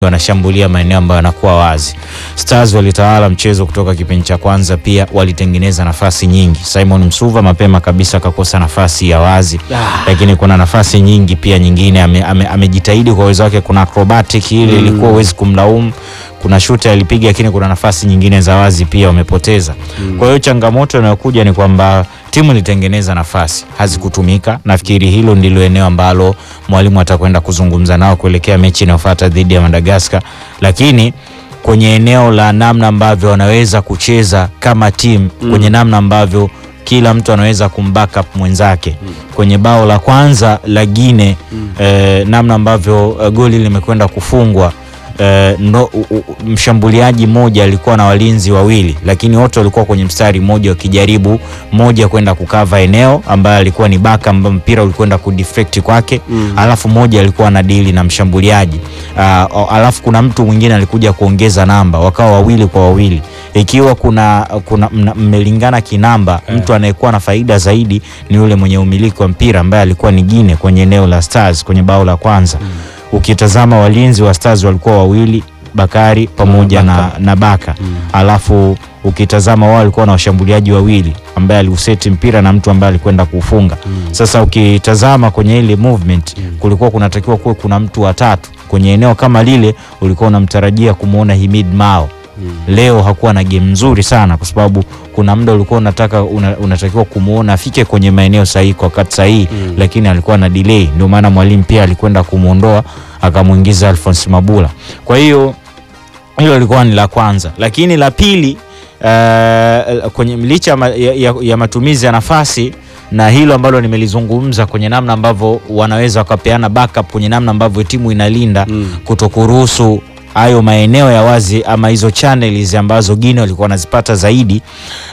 wanashambulia maeneo ambayo yanakuwa wazi. Stars walitawala mchezo kutoka kipindi cha kwanza, pia walitengeneza nafasi nyingi. Simon Msuva mapema kabisa akakosa nafasi ya wazi lakini kuna nafasi nyingi pia nyingine amejitahidi ame, ame kwa uwezo wake. Kuna acrobatic ile ilikuwa mm. uwezi kumlaumu. Kuna shuta alipiga, lakini kuna nafasi nyingine za wazi pia wamepoteza mm. kwa hiyo changamoto inayokuja ni kwamba timu ilitengeneza nafasi hazikutumika. Nafikiri hilo ndilo eneo ambalo mwalimu atakwenda kuzungumza nao kuelekea mechi inayofuata dhidi ya Madagascar, lakini kwenye eneo la namna ambavyo wanaweza kucheza kama timu mm. kwenye namna ambavyo kila mtu anaweza kumbackup mwenzake mm. kwenye bao la kwanza la Gine mm. eh, namna ambavyo uh, goli limekwenda kufungwa eh, no, u, u, mshambuliaji mmoja alikuwa na walinzi wawili, lakini wote walikuwa kwenye mstari mmoja wakijaribu mmoja kwenda kukava eneo ambayo alikuwa ni baka ambayo mpira ulikwenda kudeflect kwake mm. alafu mmoja alikuwa na dili na mshambuliaji uh, alafu kuna mtu mwingine alikuja kuongeza namba, wakawa wawili kwa wawili ikiwa kuna, kuna mmelingana kinamba yeah. Mtu anayekuwa na faida zaidi ni yule mwenye umiliki wa mpira ambaye alikuwa ni Gine kwenye eneo la Stars kwenye bao la kwanza mm. Ukitazama walinzi wa Stars walikuwa wawili Bakari pamoja na, na, na Baka mm. Alafu ukitazama wao walikuwa na washambuliaji wawili ambaye aliuseti mpira na mtu ambaye alikwenda kufunga mm. Sasa ukitazama kwenye ile movement mm. kulikuwa kunatakiwa kuwe kuna mtu watatu kwenye eneo kama lile, ulikuwa unamtarajia kumwona Himid Mao Hmm. Leo hakuwa na game nzuri sana kwa sababu kuna muda ulikuwa unataka una, unatakiwa kumuona afike kwenye maeneo sahihi kwa wakati sahihi hmm. Lakini alikuwa na delay, ndio maana mwalimu pia alikwenda kumuondoa akamwingiza Alphonse Mabula. Kwa hiyo hilo lilikuwa ni la kwanza, lakini la pili uh, kwenye licha ya, ya, ya matumizi ya nafasi na hilo ambalo nimelizungumza kwenye namna ambavyo wanaweza wakapeana backup kwenye namna ambavyo timu inalinda hmm. kutokuruhusu hayo maeneo ya wazi ama hizo channels ambazo Gine walikuwa wanazipata zaidi.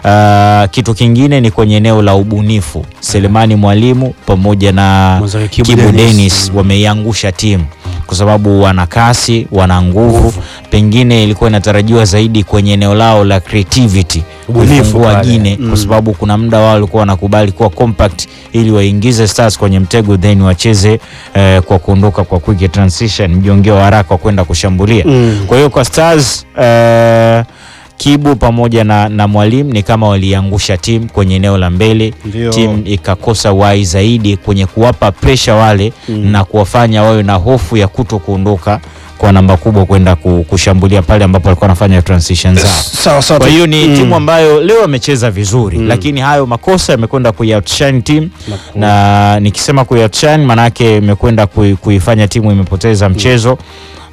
Uh, kitu kingine ni kwenye eneo la ubunifu. Selemani Mwalimu pamoja na Kibu Dennis wameiangusha timu kwa sababu wana kasi, wana nguvu. Pengine ilikuwa inatarajiwa zaidi kwenye eneo lao la creativity kufungua Gine mm. kwa sababu kuna muda wao walikuwa wanakubali kuwa compact ili waingize Stars kwenye mtego then wacheze eh, kwa kuondoka kwa quick transition, mjongeo wa haraka wa kwenda kushambulia mm. kwa hiyo kwa Stars eh, Kibu pamoja na, na Mwalimu ni kama waliangusha timu kwenye eneo la mbele, timu ikakosa wai zaidi kwenye kuwapa pressure wale mm. na kuwafanya wawe na hofu ya kuto kuondoka kwa namba kubwa kwenda kushambulia pale ambapo walikuwa wanafanya transition zao. Kwa hiyo ni mm. timu ambayo leo amecheza vizuri mm. lakini hayo makosa yamekwenda kuioutshine timu na, na nikisema kuioutshine maanake imekwenda kuifanya timu imepoteza mchezo mm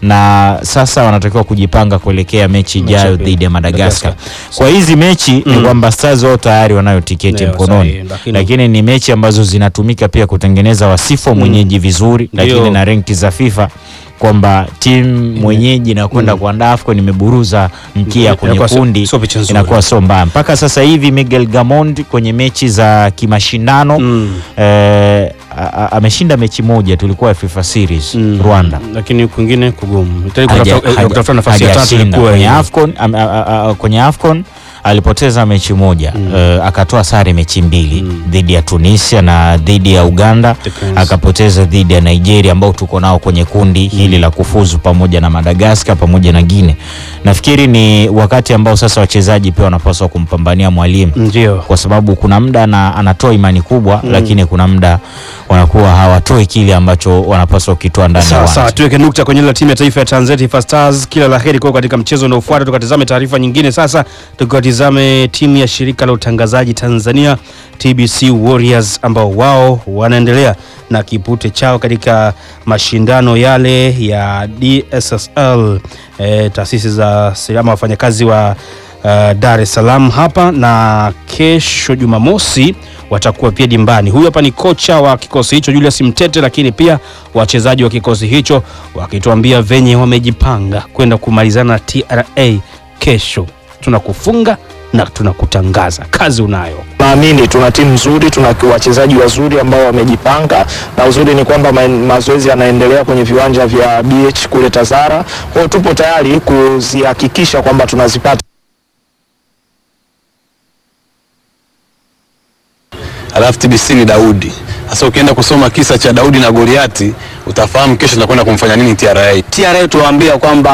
na sasa wanatakiwa kujipanga kuelekea mechi ijayo dhidi ya Madagascar. Kwa hizi mechi mm. ni kwamba Stars wao tayari wanayo tiketi yeah, mkononi sahi, lakini, lakini ni mechi ambazo zinatumika pia kutengeneza wasifu mm. mwenyeji vizuri, lakini na renki za FIFA kwamba timu mwenyeji inakwenda mm. kuandaa AFCON imeburuza mkia kwenye kundi, inakuwa sio mbaya mpaka sasa hivi. Miguel Gamond kwenye mechi za kimashindano mm. eh, ameshinda mechi moja, tulikuwa FIFA series mm. Rwanda, lakini kwingine kugumu kutafuta nafasi ya tatu kwenye AFCON. Kwenye AFCON alipoteza mechi moja mm. uh, akatoa sare mechi mbili mm. dhidi ya Tunisia na dhidi ya Uganda Depends. Akapoteza dhidi ya Nigeria ambao tuko nao kwenye kundi mm. hili la kufuzu pamoja na Madagascar pamoja na Guinea. Nafikiri ni wakati ambao sasa wachezaji pia wanapaswa kumpambania mwalimu ndio, kwa sababu kuna muda anatoa imani kubwa mm. lakini kuna muda wanakuwa hawatoi kile ambacho wanapaswa kukitoa ndani ya uwanja. Sasa tuweke nukta kwenye ile timu ya taifa ya Tanzania Taifa Stars, kila la heri kwa katika mchezo unaofuata. Tukatizame taarifa nyingine sasa, tukatizame timu ya shirika la utangazaji Tanzania TBC Warriors ambao wao wanaendelea na kipute chao katika mashindano yale ya DSSL, e, taasisi za ama wafanyakazi wa uh, Dar es Salaam hapa, na kesho Jumamosi watakuwa pia dimbani. Huyu hapa ni kocha wa kikosi hicho Julius Mtete, lakini pia wachezaji wa kikosi hicho wakituambia venye wamejipanga kwenda kumalizana na TRA kesho. Tunakufunga na tunakutangaza, kazi unayo. Naamini tuna timu nzuri, tuna wachezaji wazuri ambao wamejipanga, na uzuri ni kwamba ma mazoezi yanaendelea kwenye viwanja vya BH kule Tazara. Kwa hiyo tupo tayari kuzihakikisha kwamba tunazipata. Alafu TBC ni Daudi Sasa ukienda kusoma kisa cha Daudi na Goliati utafahamu kesho tunakwenda kumfanya nini TRA. TRA tuwaambia kwamba